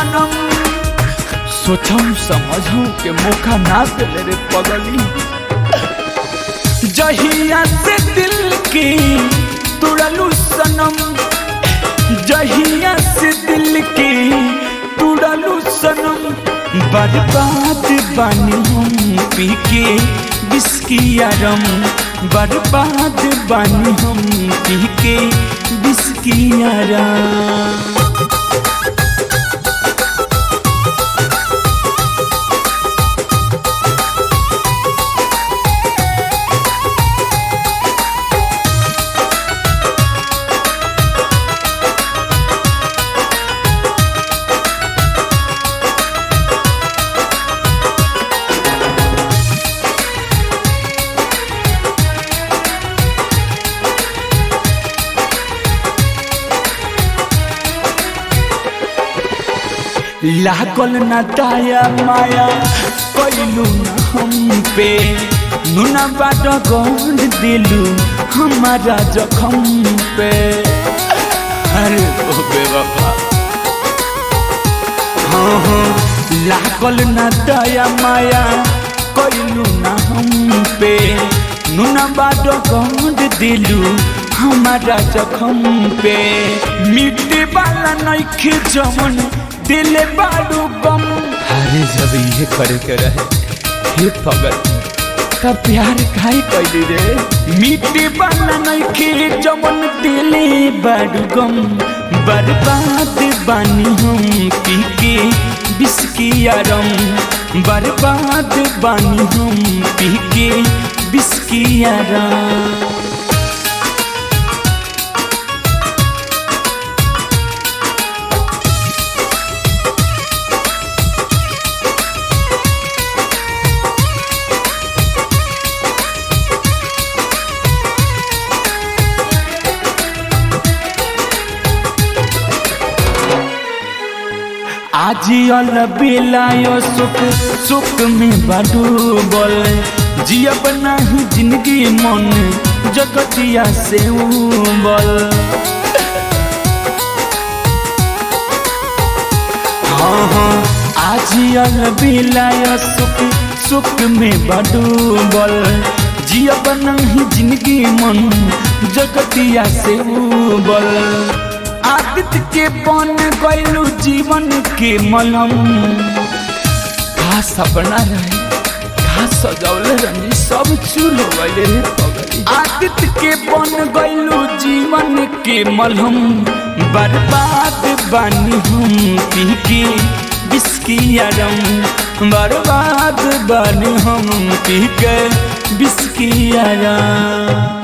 सनम सोचम समझम के मौका ना दिले रे पगली जहिया से दिल की तुड़लू सनम जहिया से दिल की तुड़लू सनम बर्बाद बानी हम पी के बिस्कियारम बर्बाद बानी हम पी के बिस्कियारम लागल न दाया माया कैलू न हम पे नुना बाट गंध दिलू हमारा जखम पे अरे ओ बेवफा हाँ हाँ लागल न दाया माया कैलू न हम पे नुना बाट गंध दिलू हमारा जखम पे मिट्टी वाला नइखे जमन दिल बाडू गम अरे जब ये करे के रहे हे पगल का प्यार खाई कैली रे मिट्टी वाला नइखे जमन दिल बाडू गम बर्बाद बानी हम पी के बिस्कियारम बर्बाद बानी हम पी के बिस्कियारम आजियल बेलायो सुख सुख में बडूबल जियब नहीं जिंदगी मन जगतिया से उबल हाँ हाँ आजियल बेलायो सुख सुख में बडूबल जियब नहीं जिंदगी मन जगतिया से उबल आदित्य के बन गैलू जीवन के मलम का सपना रहे का सजौले रही सब चूल हो गए रे पगली आदित्य के बन गैलू जीवन के मलहम बर्बाद बानी हम पी के बिस्कियारम बर्बाद बानी हम पी के बिस्कियारम